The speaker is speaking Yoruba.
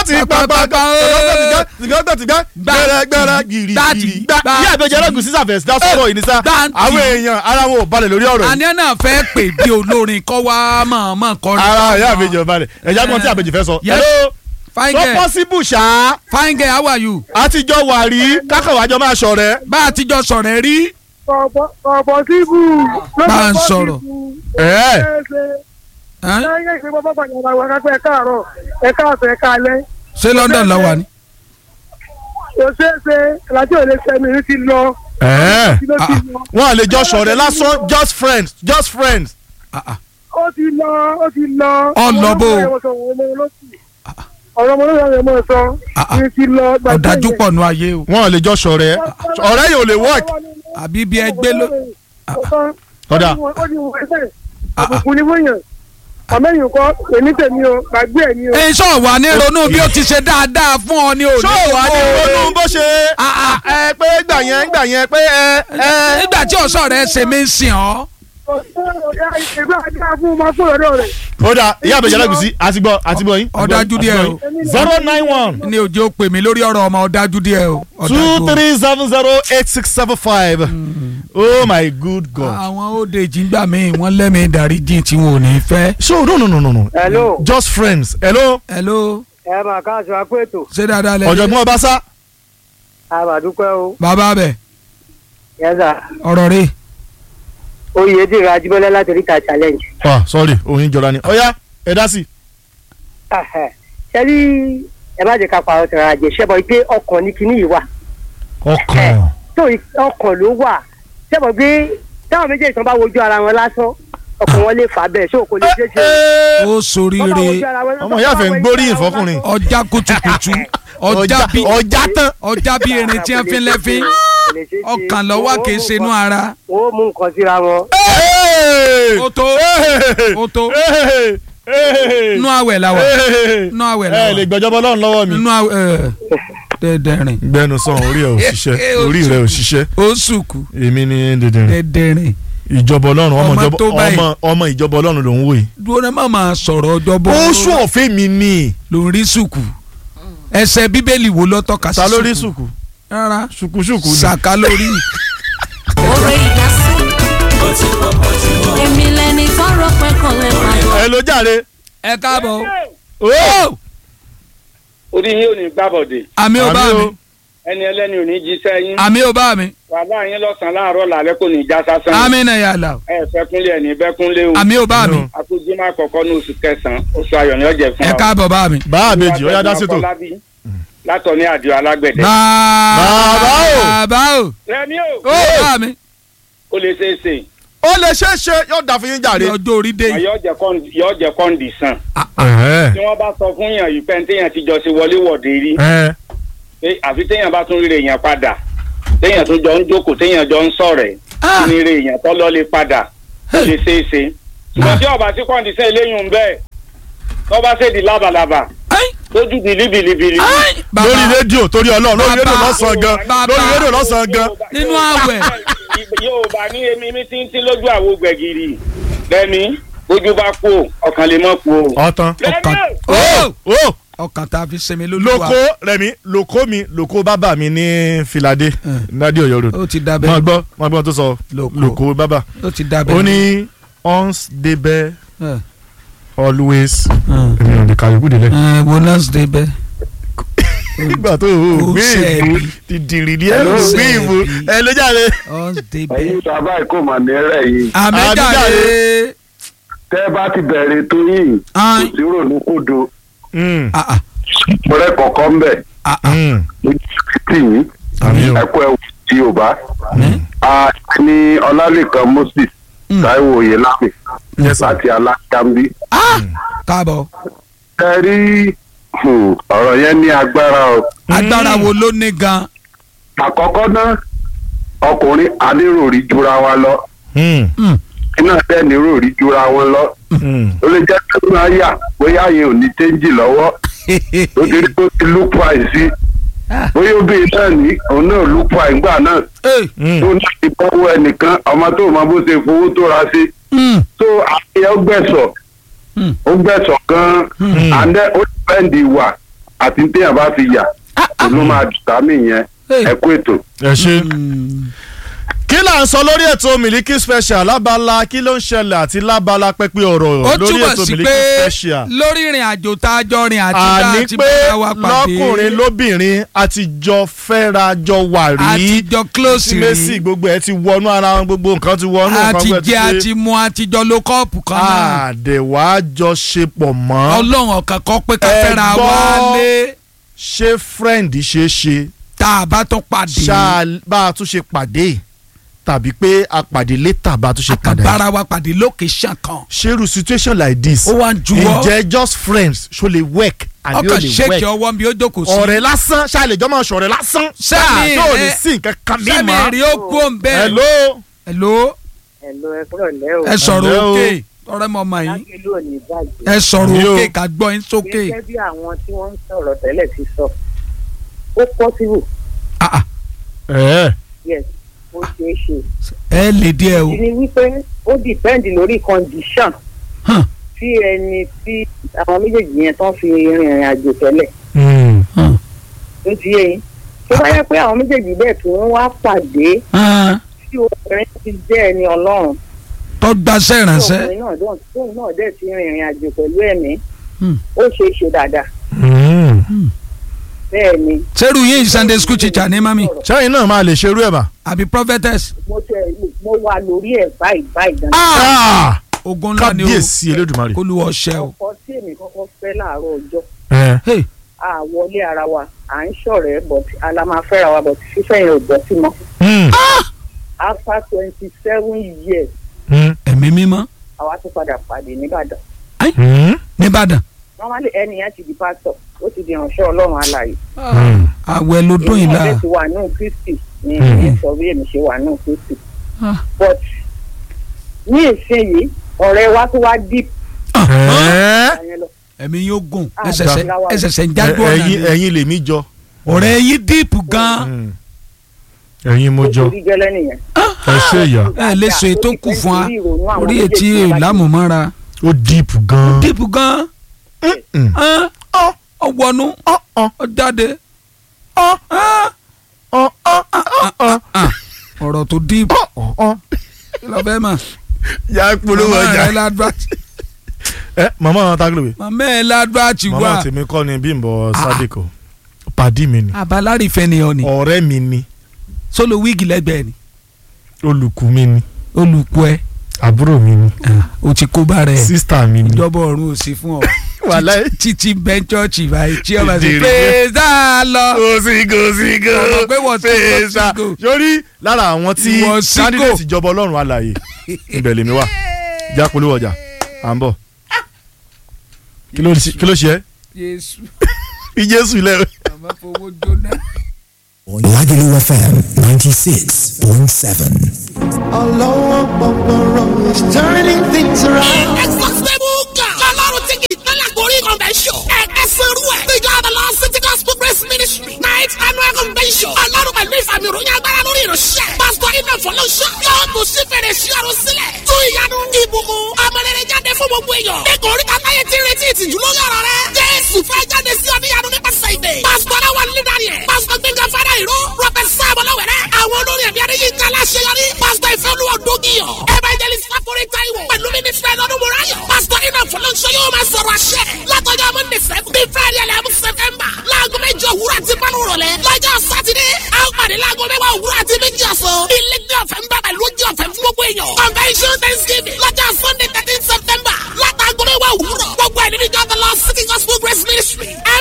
ti pàpàpà tìgọ́tìgọ́ gbẹrẹ gbẹrẹ gìrì gìrì gbà ìyá ìbẹ̀jẹ̀ ẹlẹ́gùn sísà fẹ̀sì dá sọ̀rọ̀ yìí ní sá Gbàǹtì. àwọn èèyàn ara wọn ò balẹ̀ lórí ọ̀rọ̀ yìí àní náà fẹ́ pè bí olórin kọ́ wá mọ̀ọ́mọ̀ kọrin. ara ìyá ìbẹ̀jẹ̀ ò balẹ̀ ẹ̀já gbọ́n tí àbẹ̀jẹ̀ fẹ́ sọ. Yes. hello fine tó girl pọ́síbù ṣá fine girl how are you. àtijọ́ wà rí kákàwájọ́ máa ṣọ̀rẹ́. bá a ti jọ sọ̀rọ̀ ẹ rí. ọ̀pọ̀ síbù. Bá ń sọ̀rọ̀. ẹ̀ Ẹ́n? lẹ́yìn ìgbé bàbá bàjẹ́ ara wa kápẹ́ ẹ̀ka àárọ̀ ẹ̀ka àfẹ́ ẹ̀ka alẹ́. ṣé London lọ wà ní. kò ṣeé ṣe alájọ́ ò lè sẹ́mi ní ti lọ. ẹ̀ kí ló ti lọ. wọ́n à lè jọ ṣọ̀rẹ́ lásán just friends just friends. Ah, ah. ó ti lọ ó ti lọ. Ọ lọ bó o? ọ̀rọ̀ ọmọ olóyè ọmọ sọ Ah, ah. ní ti lọ. gbàgbé ọ̀dájú yẹn. pọ̀ nù ayé o. wọ́n à lè jọ ṣọ̀rẹ́ ọ̀rẹ́ yìí ò lè work. àbí bí ẹgbẹ́ ló. Kódà. ó ní wọ́n ẹsẹ̀ àbùkù ní wọ́nyàn àmẹ́yìn kọ́ èmi tèmi o gbàgbé ẹ̀ ni o. ẹ sọ wà ní ronú bí ó ti ṣe dáadáa fún ọ ní òní. ṣó wà ní ronú bó ṣe ẹ pé gbà yẹn gbà yẹn pé ẹ ẹ. nígbà tí ọ̀sọ́ rẹ̀ ṣe mí ń sìn ọ́. ìgbà àti fún ọmọ fún ọ̀dọ́ rẹ̀. ó dà ìyá àbẹ̀jẹ̀ ẹlẹ́gùsí àti gbọ́ àti gbọ́ yín. ọ̀dájú díẹ̀ o. zero nine one ní òjò pè mí lórí ọ̀rọ̀ ọmọ ọ̀dájú díẹ̀ o. two ọ̀dájú o. three seven zero eight six seven five oh my good god. àwọn òde ìjìngbà míì wọ́n lẹ́mìí ìdáríjì tí wọn ò ní fẹ́. so no no no no no hello just friends hello hello ẹ máa káàsì akó ètò ṣé dáadáa lẹ́yìn. ọ̀jọ̀gbọ́n ọbaṣá àbàdúpẹ́ o bàbá bẹ̀ yẹ́sà ọ̀rọ̀ rẹ̀ oyè dèrò ajíbọ́lá láti ríta challenge. ah sorry oyin jọra ni ọ̀ya ẹ dá sí. ṣẹ́rí ẹ má jẹ́ ká pa ọ̀tẹ̀ rà jẹ́ ṣẹ́bọ̀ pé ọkàn ní kinní yìí wà ọkàn tó ọkàn ló wà ṣẹ́bọ̀ pé táwọn méjèèjì tán bá wojú ara wọn lásán ọkàn wọn lè fà bẹ́ẹ̀ ṣó kò lè ṣeé ṣe. ó soríire ọmọ ìyá fẹ́ ń gbóríyìn fọkùnrin ọjà kutukutu ọjà bí ọjà tán. ọjà bí erin tí wọ́n fi ń lẹ́fín ọkàn lọ́wọ́ kìí ṣe inú ara. ó mú nǹkan síra wọn. ó tó ó tó nú àwẹ̀ la wà nú àwẹ̀ la ẹ lè wà gbẹjọba Ọlọ́run lọ́wọ́ mi. nú àwẹ̀ dẹdẹrin gbẹnu sàn orí ẹ ò ṣiṣẹ́ orí rẹ ò ṣiṣẹ́ ó sùkù èmi ni dèdèrè dẹdẹrin ìjọba Ọlọ́run ọmọ Ọmọ ìjọba tó báyìí. ọmọ ọmọ ìjọba Ọlọ́run ló ń wò yìí. dúró náà má máa sọ̀rọ̀ ọjọ́ bọ́ ó sún ọ̀fẹ́ mi ni. ló ń rí sùkù ẹsẹ̀ bíbélì wo ló tọ́ka sí ta ló rí sùkú rárá ṣùkúṣùkú ni. sàkà lórí Oore ìdásí. Èmi lẹni tọrọ pé kò lè pàgọ́. ẹ ló jàre. ẹ káàbọ̀ ó orí yín ò ní gbàbọ̀dé àmì ò bá Àmì mi o. ẹni ẹlẹ́ni ò ní jíṣẹ́ yín àmì ò bá mi wàhálà yín lọ́sàn-án láàárọ̀ làálẹ́ kò ní já sásán àmì náà yàrá ẹ fẹ́kúnlé ẹ̀ ní bẹ́kúnlé o àmì ò bá mi Àmì akójúmọ́ àkọ́kọ́ ní oṣù kẹsàn-án oṣù ayọ̀ ní ọ̀jẹ̀ fún ẹ káàbọ̀ bá mi. bá àbèjì ó yá dá sétò. látọ̀ ní àdìo alágbẹ̀dẹ. Bàbá o. bàbá o rẹmi o ó bá mi ó lè ṣeé ṣe ó lè ṣeé ṣe yóò dà fún yín jàre. ọjọ́ orí dé yìí. yọ jẹ kọ́ndìsàn tí wọ́n bá sọ fún yàn yìí pé téèyàn ti jọ ṣe wọlé wọ̀de rí pé àfi téèyàn bá tún ríre èèyàn padà téèyàn tún jọ ń jókòó téèyàn jọ ń sọ̀rẹ̀ Ah. kí ni ire èèyàn tó lọ lè padà ó lè ṣeé ṣe ṣùgbọ́n tí ọba tí kọ́ndìsàn eléyìí ń bẹ́ẹ̀ tó bá ṣèdí lábalábà Ẹ́n, lójú bìlíbìlíbìlí. ẹ́n, bàbá lórí rédíò torí Ọlọ́run lórí rédíò Bàbá. lọ́sàn-án gan Bàbá. lórí rédíò lọ́sàn-án gan. Nínú àwẹ̀. Yorùbá ní èmi mi ti ń tí lójú àwo gbẹ̀gìrì lẹ́mi bójú bá kú o ọkàn lè mọ̀ kú o. ọ̀tán. ọkàn Rẹ́mi ó ó ọkàn tá a fi sinmi lóluwa lóko rẹmi lóko mi lóko bàbá mi ní filade nadi Ọ̀yọ́ road ó ti mọ dabẹ́ gbọ́ mọ gbọ́ tó sọ Lóko. lóko bàbá ó ti dabẹ́. ó ní ons débẹ̀ ẹ always ẹ èmi ò lè kàwé kúdé lẹ. ẹ wo nurse dabẹ́. nígbà tó o Ó gbé ìbò ṣẹ̀bi. ti dìrì ní ẹ Ó ló gbé ṣẹ̀bi. ìbò ẹ ló jáde. nurse dabẹ́. ẹ̀yin bàbá ìkó mà ní rẹ̀ yìí àmẹ́jàre. tẹ́ ẹ bá ti bẹ̀rẹ̀ tó yìí kò Ẹ́n, sí rònú kódo Mm, ah, ah, ọ̀rẹ́ kọ̀ọ̀kan ń bẹ̀ ah, ah. mm. lójú tì yín Àmín o. ẹ̀kọ́ ẹ̀wù tí Yorùbá a ní Ọlálẹ́kan Moses Mm. Táíwò Oyèlámì Yes, sir. láti alákàmbí Ah, káàbọ̀ ẹ rí hmm, ọ̀rọ̀ yẹn ní agbára o agbára wo ló ní gan. àkọ́kọ́ náà ọkùnrin adéròrí jura wa lọ Mm, Mm, iná tẹ́ni ròrí jura wọn lọ mm. ó lè jẹ́ pé máa yà bóyá yẹn ò ní téńjì lọ́wọ́ ó ti rí tó ti look price sí bóyá obìnrin náà ní òun náà look price ńgbà náà eh, Mm. tó ní ìbọ̀wọ́ ẹnìkan ọmọ tó mọ bó ṣe fowó tó ra sí mm, tó àyẹ ó gbẹ̀sọ̀ Mm. ó gbẹ̀sọ̀ gan-an Mm. and then ó depend ìwà àti téèyàn bá fi yà òun ló máa dùtàmì yẹn Hey. ẹ kú ètò. ẹ ṣe. kí là ń sọ lórí ètò Miliki Special lábala kí ló ń ṣẹlẹ̀ àti lábala pẹ́pẹ́ ọ̀rọ̀ ó lórí túbọ̀ ètò sí Miliki pé Special. lórí ìrìn àjò tá a jọ rìn àti tá a àní ti pé bára wa pàdé lọ́kùnrin lóbìnrin àtijọ́ fẹ́ra jọ wà rí àtijọ́ close Messi rí gbogbo ẹ ti wọnú ara wọn gbogbo nǹkan ti wọnú nǹkan àti gbogbo ẹ ti jẹ ṣe. àti mu àtijọ́ ló kọ́ọ̀pù kan náà àdèwà jọ ṣe pọ̀ mọ́ ọlọ́run ọ̀kan kọ́ pé ká Ẹ fẹ́ra gbọ́. wálé ṣé friend ṣe é ṣe tá a bá tún pàdé ṣáà bá a tún ṣe pàdé tàbí pé a pàdé létà bá a tún ṣe pàdé. àkàbára wa pàdé location kan ṣerú situation like this ó wá ń juwọ́ ǹjẹ́ just friends ṣó lè work àbí ó ọkàn lè ṣéèkì work ọwọ́ mi ó jókòó sí ọ̀rẹ́ lásán ṣàlejò máa ṣọ̀rẹ́ lásán Sẹ́mi tó lè rẹ̀- sí nǹkan kan bí sẹ́mi mọ́. rí ó kú òun bẹ́ẹ̀ hello hello ẹ̀lò ẹ kúrò lẹ́ o ẹ sọ̀rọ̀ Hello. òkè ọ̀rẹ́ mọ̀ ọmọ yìí lágbèlú ò ní bàjẹ́ ẹ sọ̀rọ̀ Yo. òkè ká gbọ́ yín sókè gẹ́gẹ́ bí àwọn tí wọ́n ń sọ̀rọ̀ tẹ́lẹ̀ ti sọ ó possible Ah, ah, ẹ yes ó ṣeé ṣe ẹ lè díẹ̀ o ìdí ni wípé ó depend lórí condition Hàn, tí ẹni tí àwọn méjèèjì yẹn tán fi rìnrìn àjò tẹ́lẹ̀ hàn, ó ti yé yín tó bá yẹ pé àwọn méjèèjì bẹ́ẹ̀ tí wọ́n wá pàdé hàn. tí obìnrin ti jẹ́ ẹni ọlọ́run tó gbaṣẹ́ tí ìrànṣẹ́ ọkùnrin náà dán tóun náà dẹ̀ ti rìnrìn àjò pẹ̀lú ẹ̀mí Hmm. ó ṣeé ṣe dáadáa bẹ́ẹ̀ ni sẹ́rù yín sunday school teacher ní mami ṣẹ́yìn náà máa lè ṣerú ẹ̀ mà. àbí prophetess mo tẹ mo wà lórí ẹ̀ báyìí báyìí gan. Ah! ogun ńlá ni o kábíyèsí elédùnmarè. olúwa ọṣẹ o ọkọ tí èmi kọ́kọ́ fẹ́ láàárọ̀ ọjọ́ ẹ Hey, a wọlé ara wa à ń ṣọ̀rẹ́ but ala máa fẹ́ra wa but fífẹ́ yẹn ò bọ́ sí mọ́ Hmm. after twenty seven years Hmm. ẹ̀mí mímọ́ àwa tún padà pàdé nìbàdàn Hmm. nìbàdàn normally ẹni yẹn ti di pastor ó ti di ìránṣẹ́ ọlọ́run alààyè Hmm. àwẹ̀ ló dún yìí èmi la náà dẹ̀ ti wà nù kristi ní Mhm. ìyẹn sọ bí èmi ṣe wà nù kristi Ah. but ní ìsinyìí ọ̀rẹ́ wa tó wá deep Ẹ́. yẹn lọ ẹ̀mí yóò gùn Ah, ẹsẹ̀sẹ̀ dáa. ẹsẹ̀sẹ̀ ń jágbó ọ̀nà ẹ̀yin ni ẹ̀yin lèmi jọ. ọ̀rẹ́ yín díìpù gan Hmm. ẹ̀yin mo ó jọ. ti rí gẹ́lẹ́ nìyẹn. ẹ ṣe ìyá. ẹ lè sọ ètò kù fún wa orí etí ìlàmùmọ́ra ó díìpù gan. díìpù gan Hmm. hàn, ọ wọnú ọ jáde Ọ́, ọ́, ọ́, ọ́. Ah, ọ̀rọ̀ tó díìpù Ọ́, ọ́. kí ló fẹ́ mọ̀ yà á polówó màmá ọjà. rẹ ládùúgbàtì ẹ màmá àwọn tágìlì màmá ẹ ládùúgbàtì wà màmá tèmi kọ́ ni Bímbọ́ Sádìkò pàdí mi ni abalárìfẹ́ ni ọ ni ọ̀rẹ́ mi ni sólò wíìgì lẹ́gbẹ̀ẹ́ ni olùkú mi ni olùkọ́ ẹ àbúrò mi ni o ti kó bá rẹ sísítà mi ni. ìjọba ọ̀run ò sí fún ọ wàláhì. títí bẹ́ńchọ́ọ̀chì báyìí tí ọba sì Dèrè. pèsè lọ. gòsìgò sígò Ọmọ pé wọ́n ti kó fèsà sígò. sórí lára àwọn tí Ìwọ sígò. candidate ìjọba ọlọ́run alààyè ibẹ̀ lèmi wà já polówó ọjà à ń bọ̀ kí ló ṣe- kí ló ṣe ẹ́ Jésù fi jésù lẹ́ àmọ́ fowó jóná. Lagelu FM 96.7. Allah Akbar is turning things around. Exhaustible God. Ọlọ́run tí kì í tẹ́lẹ̀ gorí convention. Ẹ̀ka sẹ́rú ẹ̀. The God of Lord City Gospel Grace Ministry. Night annual convention. Ọlọ́run pẹ̀lú ìfàmì ìròyìn agbára lórí ìránṣẹ́. Pásítọ̀ Iná Fọlọ́ṣọ́. Yóò tún sí fèrè sí ọ̀run sílẹ̀. Tún ìyanu ìbùkún. Ọmọlẹ́rẹ̀ jáde fún gbogbo èèyàn. Ẹ̀kọ́ orí kan láyé ti retí ìtìjú lórí ọ̀rọ̀ rẹ̀. Jésù fẹ́ jáde sí ọ níyanu nípasẹ̀ ìdè. Pásítọ̀ náà wà nílẹ̀ dání ẹ̀. Pásítọ̀ Gbẹ̀ngàn Fádà Ìró. Rọ́bẹ̀ Sáàmù Lọ́wẹ̀rẹ̀. Àwọn olórí ẹ̀mí Adéyínká Láṣeyọrí. Pásítọ̀ Ìfẹ́olúwa Dógìyàn. Evangelist Láforí Táíwò. Pẹ̀lú mínísítà Ẹ̀dọ́dún Mùráyọ̀. Pásítọ̀ Iná Fọlọ́ṣọ́ yóò máa sọ̀rọ̀ àṣẹ. Látọjọ́ Monday seven. Bí Friday eleven September. Láago méjì òwúrọ̀ àti márùn rọ̀lẹ́. Lọ́jọ́ Sátidé. A ó pàdé láago mẹ́wàá òwúrọ̀ àti méjì ọ̀sán. Ilé ní ọ̀fẹ́ ń bàbà lójú ọ̀fẹ́ fún gbogbo èèyàn. Convention Thanksgiving. Lọ́jọ́ Sunday thirteen September. Látàgọ́ mẹ́wàá òwúrọ̀. Gbogbo ẹ̀ nínú ìjọba lọ City Gospel Grace Ministry.